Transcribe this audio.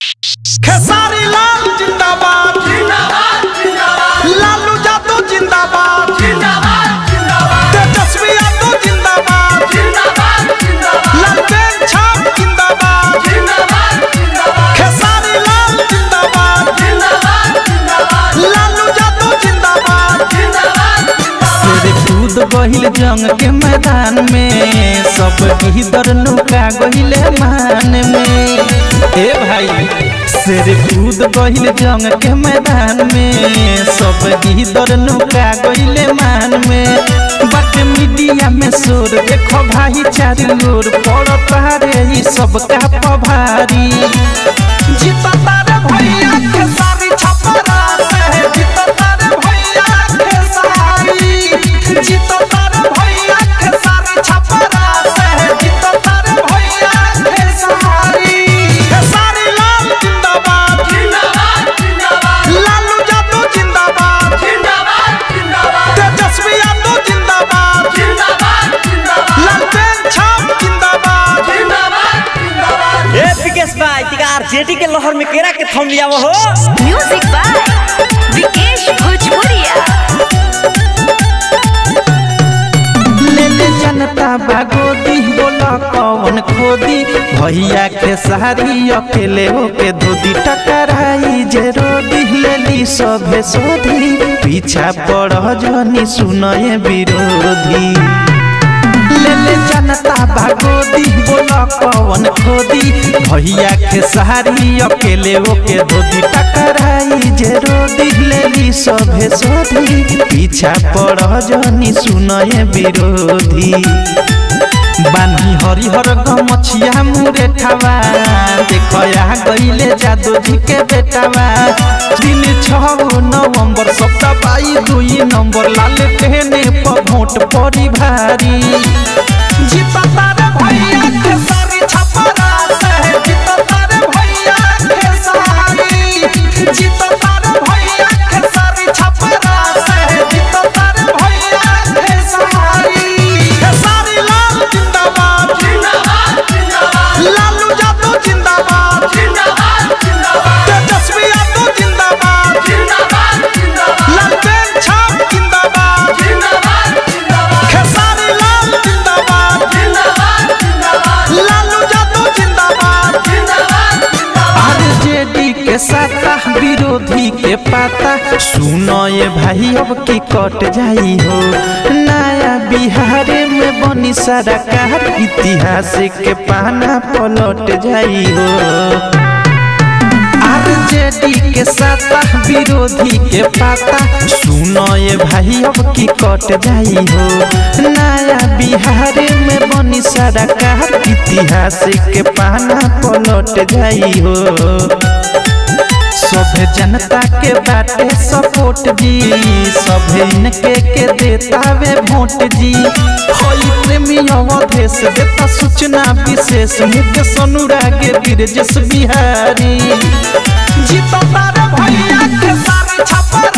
खेसारी लाल जिंदाबाद लालू यादव जिंदाबाद तेजस्वी यादव जिंदाबाद लालटेन छाप जिंदाबाद खेसारी लाल जिंदाबाद लालू यादव जिंदाबाद शेर कूद गहिल जंग के मैदान में सब इधर लुका गहिले मान में ए भाई शेर कूद गहिल जंग के मैदान में सब इधर लुका गहिले मान में बट मीडिया में शोर देखो भाई चारों ओर पड़ता रे ई सब का पभारी जीतता रे भैया खेसारी छपरा से जीतता रे भैया खेसारी जीतता रे भैया खेसारी छपरा से जीतता रे भैया खेसारी खेसारी लाल जिंदाबाद लालू यादव जिंदाबाद तेजस्वी यादव जिंदाबाद लालटेन छाप जिंदाबाद ए विकेश भाई तिकार जेटी के लहर में केरा के थम लिया वो हो म्यूजिक बाय विकेश भोजपुरिया ले ले जनता बागोदी बोला कौन खोदी भैया के सारी अकेले होके धोदी टकराई जे रोदी ले ली सभे सोधी पीछा पड़ जनी सुनए विरोधी ले ले जनता बागोदी बोला कौन खोदी भैया के सहारी अकेले ओके धोदी टकराई जे रोदी ले ली सभे सोधी पीछा पड़ जनी सुनए विरोधी बानी हरिहर गमछिया मुरे ठावा देखया गईले जादू जी के बेटावा दिन छह नवंबर सप्ताह बाई दुई नंबर लाल टेने पर वोट पड़ी भारी जीतता रे भैया खेसारी छपरा से जीतता रे भैया खेसारी जीतता रे भैया खेसारी छपरा से जीतता रे भैया खेसारी खेसारी लाल जिंदाबाद लालू यादव जिंदाबाद तेजस्वी यादव जिंदाबाद लालटेन छाप जिंदाबाद खेसारी लाल जिंदाबाद लालू यादव जिंदाबाद आरजेडी के साता विरोधी के पाता सुनो ये भाई अब की कट जाई हो नया बिहार में बनी सरकार इतिहास के पाना पलट जाई हो आरजेडी के साता विरोधी के पाता सुनो ये भाई अब की कट जाई हो नया बिहार में बनी सरकार इतिहास के पाना पलट जाई हो सभे जनता के बाटे सपोर्ट जी सभे इनके के देता वे वोट जी होई प्रेमी अवधेश देता सूचना विशेष मुकेश अनुराग ब्रजेश बिहारी जीतता रे भैया खेसारी छपरा